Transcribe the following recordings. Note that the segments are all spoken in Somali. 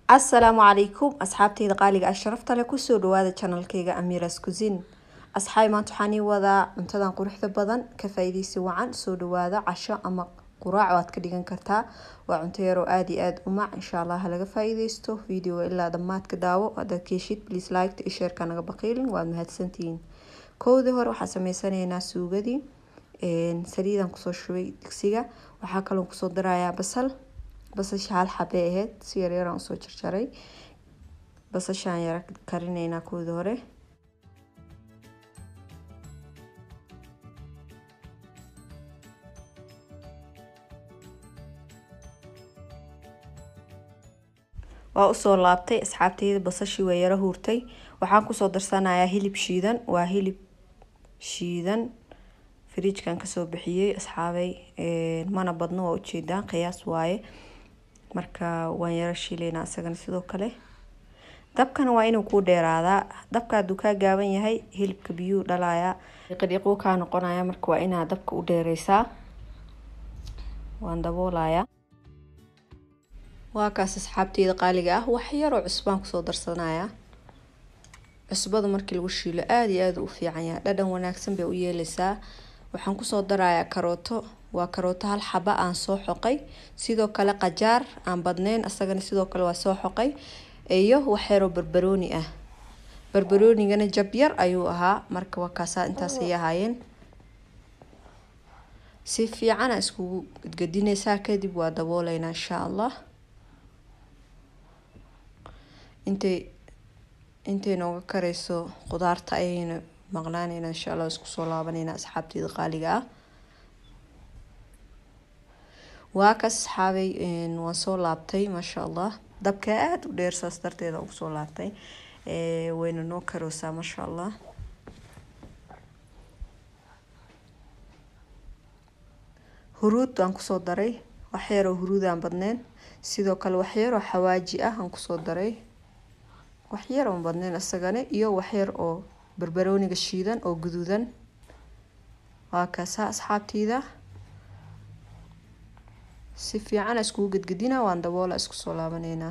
asalaamu calaykum asxaabteyda qaaliga ah sharafta leh kusoo dhawaada janalkeyga amiras cusin asxaab maanta waxaan ii wadaa cuntadan quruxda badan ka faa'iidaysi wacan soo dhawaada casho ama quraac waad ka dhigan kartaa waa cunto yaroo aada iyo aada u mac insha allah halaga faa'iidaysto videoga ilaa dhammaadka daawo haddaad keeshid please like iyo shareeka naga baqiilin waad mahadsantihiin kowdii hore waxaa sameysanaynaa suugadii saliidaan kusoo shubay digsiga waxaa kaloo kusoo darayaa basal basasha hal xabay ahayd si yaryaraan usoo jarjaray basashaan yara karinaynaa koodii hore waa usoo laabtay asxaabteyda basashii waa yaro huurtay waxaan kusoo darsanayaa hilib shiidan waa hilib shiidan fridjkan kasoo bixiyey asxaabay mana badno waa ujeedaan qiyaas waaye marka waan yaro shiilaynaa isagana sidoo kale dabkana waa inuu kuu dheeraadaa dabka hadduu kaa gaaban yahay hilibka biyuu dhalayaa dhiqidhiquu kaa noqonaya marka waa inaa dabka u dheereysaa waan daboolayaa waa kaas asxaabteyda qaaliga ah wax yaroo cusbaan kusoo darsanaya cusbada markii lagu shiilo aada iyo aada u fiican yahay dhadhan wanaagsan bay u yeeleysaa waxaan kusoo darayaa karooto waa karooto hal xaba aan soo xoqay sidoo kale qajaar aan badneyn isagana sidoo kale waa soo xoqay iyo waxyaroo barbarooni ah barbaroonigana jab yar ayuu ahaa marka waa kaasaa intaas ay ahaayeen si fiicana iskugu gadgadineysaa kadib waa dabooleynaa insha allah intay intay nooga karayso qudaarta ayayna maqnaaneyna insha allah isku soo laabaneyna asxaabteyda qaaliga ah waa ka asxaabay waan soo laabtay maasha allah dabka aada u dheer saas darteeda ugu soo laabtay wayna noo karoosaa maasha allah huruud aan kusoo daray waxyaroo huruud aan badneyn sidoo kale waxyaroo xawaaji ah aan kusoo daray waxyar oon badneyn isagana iyo waxyar oo barbarooniga shiidan oo guduudan waa kaasaa asxaabteyda si fiican iskugu gedgedina waan daboola isku soo laabaneynaa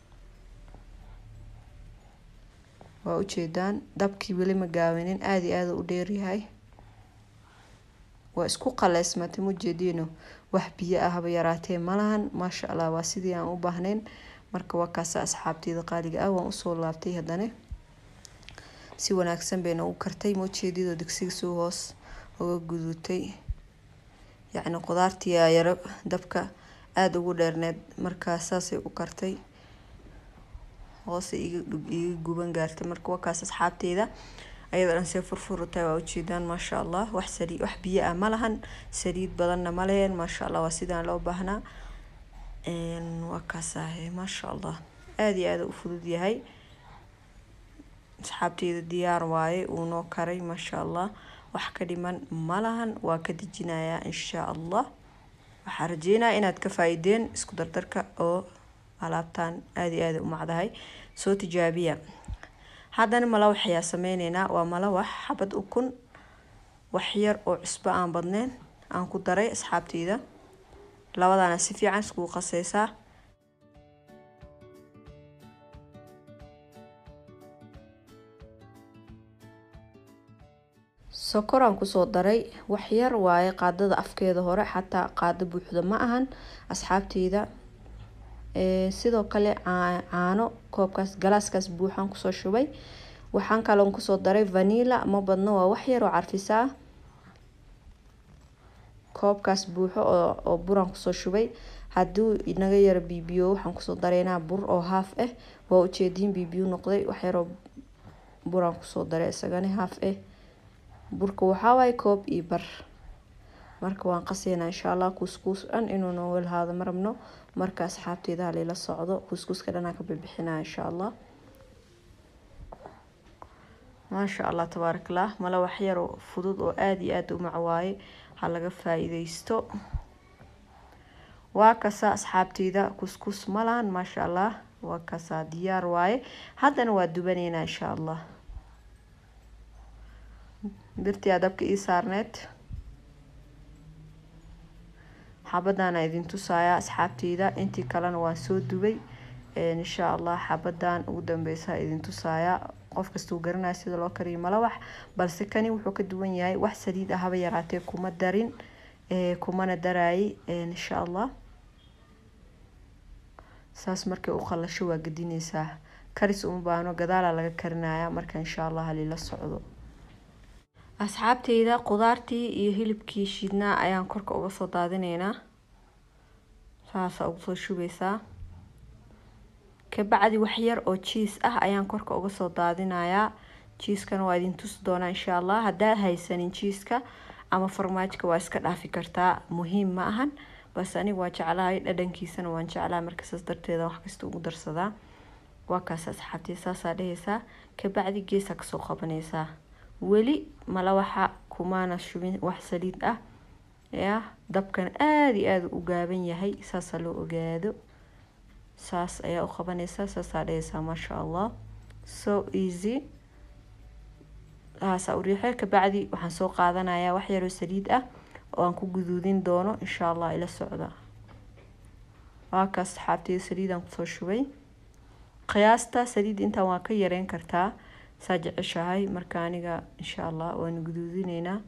waa ujeedaan dabkii weli ma gaawanin aada iyo aada u dheeryahay waa isku qaleysmatay mujeediino wax biyo ahba yaraatee malahan maasha allah waa sidii aan u baahnayn marka waa kaasa asxaabteyda qaaliga ah waan usoo laabtay haddana si wanaagsan bayna u kartay maujeedidoo digsiga soo hoos uga guduutay yacni qudaartiyaa yaro dabka aada ugu dheerneed markaa saasay u kartay hoose iga guban gaartay marka waa kaas asxaabteyda ayadoo dhan see furfurutahay waa ujeedaan maasha allah wax saliid wax biyo ah ma lahan saliid badanna ma leheen maasha allah waa sidaan loo baahnaa waa kaasahe maasha allah aada iyo aada u fudud yahay asxaabteyda diyaar waaye uu noo karay maasha allah wax ka dhiman malahan waa ka dejinayaa insha allah waxaa rajeynaya inaad ka faa-ideen isku dardarka oo alaabtan aada iyo aada u macdahay soo tijaabiya haddana malawax ayaa sameyneynaa waa malawax xabad ukun waxyar oo cusbo aan badneyn aan ku daray asxaabteyda labadaana si fiican iskugu qaseysaa sokoraan kusoo daray waxyar waaye qaadada afkeeda hore xataa qaado buuxda ma ahan asxaabteyda sidoo kale caano koobkaas galaaskaas buuxaan kusoo shubay waxaan kaloon kusoo daray vanila ma badno waa waxyar oo carfisaa koobkaas buuxo oo buraan kusoo shubay hadduu inaga yaro bibiyo waxaan kusoo dareynaa bur oo haaf ah waa ujeediin bibiyo noqday waxyaroo buraan kusoo daray isagana haaf ah burka waxaa waaye koob iyo bar marka waan qaseynaa insha allah kuuskuus dhan inuu nooga lahaado ma rabno marka asxaabteyda halila socdo kuuskuuska dhanaa ka bixinaa insha allah maasha allah tabaarakallah mala waxyaroo fudud oo aada iyo aada u macwaaye ha laga faa-iideysto waa kasaa asxaabteyda kuskus malahan maasha allah waa kasaa diyaar waaye haddana waa dubaneynaa insha allah birtii adabka ii saarneed xabadaana idin tusayaa asxaabteyda intii kalena waan soo dubay insha allah xabadan ugu dambeysa idin tusaaya qof kastuu garanaya sida loo kariyo malawax balse kani wuxuu ka duwan yahay wax saliid ah haba yaraatee kuma darin kumana daraayi insha allah saas markay u qalasho waa gedineysaa karis uma baahno gadaalaa laga karinaya marka insha allah halila socdo asxaabteyda qudaartii iyo hilibkii shiidnaa ayaan korka uga soo daadineynaa saasaa ugu soo shubeysaa kabacdi waxyar oo jiis ah ayaan korka uga soo daadinayaa jiiskana waa idin tusi doonaa insha allah haddaad haysanin jiiska ama farmaajka waa iska dhaafi kartaa muhiim ma ahan balse aniga waa jeclahay dhadhankiisana waan jeclahay marka saas darteeda wax kasta ugu darsadaa waa kaas asxaabtii saasaa dhehaysaa kabacdi geesaa kasoo qabanaysaa weli malawaxa kumaana shubin wax saliid ah ya dabkan aada iyo aada u gaaban yahay saasaa loo ogaado saas ayaa u qabanaysaa saasaa dhehaysaa maasha allah so easy saasaa u riixo kabacdi waxaan soo qaadanayaa wax yaroo saliid ah oo aan ku guduudin doono insha allah ila socda waa kaas saxaabteyda saliidaan kusoo shubay qiyaasta saliid intaan waa ka yareyn kartaa saa jeceshahay marka aniga insha allah waanu guduudineynaa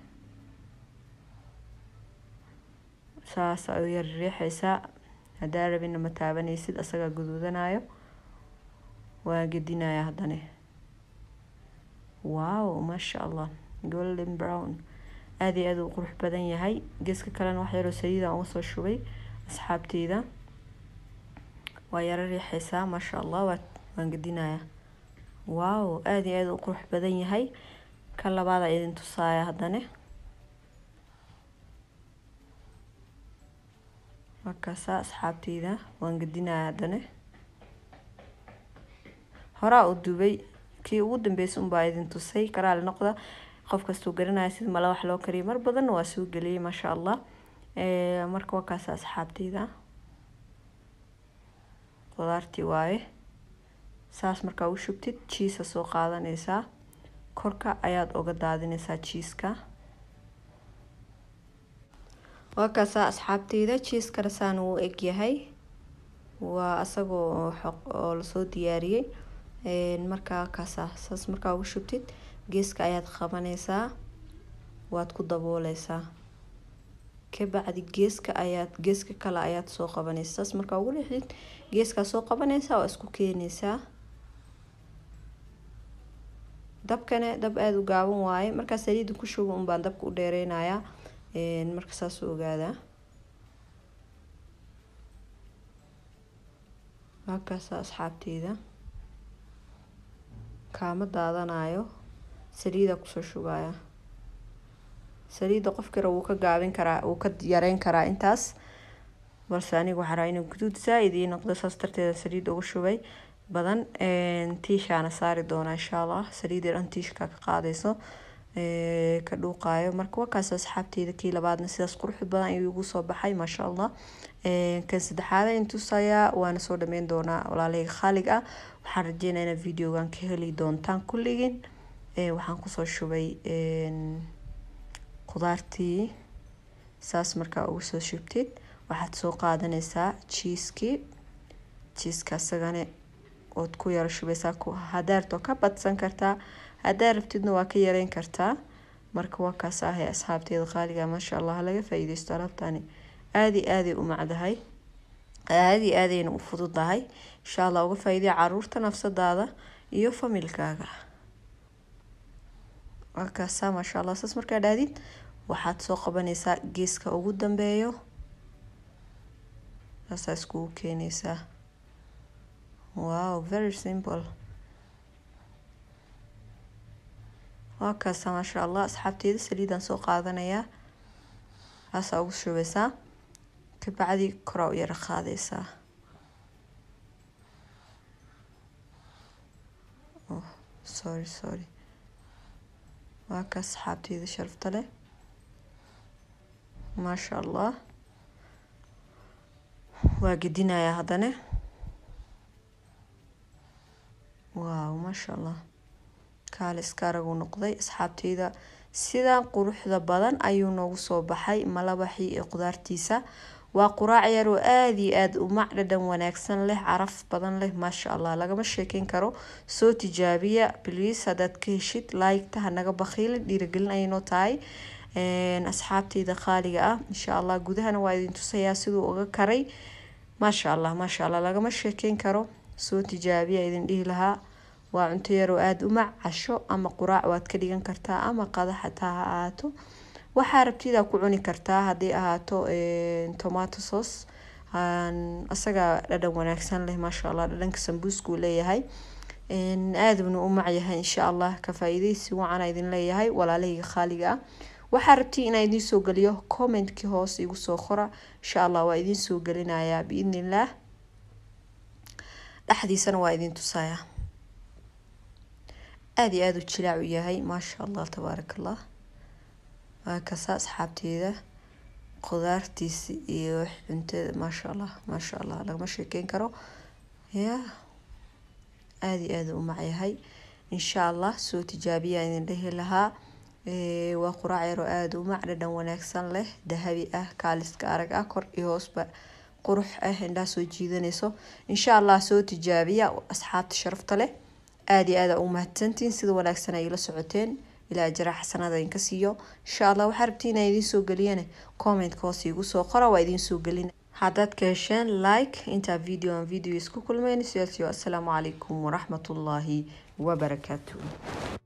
saas u yar riixaysaa haddaa rabina ma taabanaysid asagaa guduudanayo waa gedinaya haddane wow maasha allah golden brown aada iyo aada u qurux badan yahay geeska kalena wax yaroo saliidaan uga soo shubay asxaabteyda waa yaro riixaysaa maasha allah waa waan gedinaya wow aada iyo aada u qurux badan yahay ka labaada idin tusaaya haddane markaasa asxaabteyda waan gedinaya haddane horaa u dubay kii ugu dambeysa unbaa idin tusay karaali noqda qof kastuu garanaya sida mala wax loo kariyo mar badanna waa soo geliyay maasha allah marka waa kaasa asxaabteyda qudaartii waaye saas markaa u shubtid jiisa soo qaadanaysaa korka ayaad oga daadinaysaa jiiska waa kaasaa asxaabteyda jiiskana saan uu eg yahay waa asagoo oo lasoo diyaariyey markaa kaasa saas markaa ugu shubtid geeska ayaad qabanaysaa waad ku dabooleysaa kabacdi geeska ayaad geeska kale ayaad soo qabanaysaa saas markaa ugu dhexdid geeskaa soo qabanaysaa waa isku keenaysaa dabkane dab aada u gaaban waaye markaa saliida ku shugo un baan dabka u dheereynayaa marka saas u ogaadaa halkaasa asxaabteyda kaama daadanayo saliida kusoo shugaya saliida qofkira wuu ka gaabin karaa wuu ka yareyn karaa intaas balse aniga waxaa rabaa inuu guduud zaa-id ii noqdo saas darteeda saliida uga shubay badan tiishaana saari doonaa insha allah saliida dhan tiishka ka qaadayso ka dhuuqaayo marka wakaas asxaabteyda kii labaadna sidaas qurux badan ayuu igu soo baxay maasha allah kan saddexaada intusayaa waana soo dhameyn doonaa walaalahayga khaalig ah waxaan rajeynaa inaad videogan ka heli doontaan kulligin waxaan kusoo shubay qudaartii saas markaa ugu soo shubtid waxaad soo qaadanaysaa jiiskii jiiska isagana ood ku yaro shubaysaa hadaartoo ka badsan kartaa haddaa rabtidna waa ka yareyn kartaa marka waa kaas ahay asxaabteeda qaaliga maasha allah laga faa-iideysto alaabtani aadi aaday u macdahay aadi aadayna u fududahay insha allah uga faa-iidaya caruurta nafsadaada iyo familkaaga waa kaasa maasha allah saas markaa dhahdid waxaad soo qabanaysaa geeska ugu dambeeyo saasaa iskugu keenaysaa wow very simple waa kaasa maasha allah asxaabteeda saliidaan soo qaadanayaa haasaa ugu shubeysaa kabacdi koraa u yaro qaadaysaa oh sorry sorry waa kaas asxaabteeda sharafta leh maasha allah waa gedinayaa haddana waaw maasha allah kaale iska araguu noqday asxaabteyda sidan quruxda badan ayuu noogu soo baxay malabaxii iyo qudaartiisa waa quraac yar oo aada iyo aada u mac dhadhan wanaagsan leh caraf badan leh maasha allah lagama sheekeyn karo soo tijaabiya bliis haddaad ka heshid laygta hanaga bakhiilin dhiiragelin ayay noo tahay asxaabteyda qaaliga ah insha allah gudahana waa idin tusayaa siduu uga karay maasha allah maasha allah lagama sheekeyn karo soo tijaabiya idin dhihi lahaa waa cunto yaroo aada u mac casho ama quraac waad ka dhigan kartaa ama qada xataa ha ahaato waxaa rabtidaa ku cuni kartaa haddii ahaato tomato sauce isaga dhadhan wanaagsan leh maasha allah dhadhanka sambuuskuu leeyahay aaduna u macyahay insha allah ka faa-iideysi wacan idin leeyahay walaalahayga khaaliga ah waxaa rabti inaa idiin soo geliyo commentkii hoos igu soo qora insha allah waa idiin soo gelinayaa biidni illaah dhexdiisana waa idiin tusayaa aada iyo aada u jilaac u yahay maasha allah tabaaraka allah waa kasa asxaabteeda qudaartiisa iyo cuntada maasha allah maasha allah lagama sheekeyn karo ya aada iyo aada u macyahay insha allah soo tijaabiyaa idin dhehi lahaa waa quraac yaroo aada u mac dhadhan wanaagsan leh dahabi ah kaaliska arag ah kor iyo hoosba qurux ah indhaa soo jiidanayso insha allah soo tijaabiya asxaabta sharafta leh aada iyo aada u mahadsantiin sida wanaagsan ay ila socoteen ilaa ajra xasanada idinka siiyo insha allah waxaa rabtiin inaa idiin soo geliyane commentka hoos igu soo qora waa idiin soo gelin haddaad ka hesheen like intaa video aan video isku kulmeyn sidaas iyo assalaamu calaykum waraxmatullaahi wabarakaatu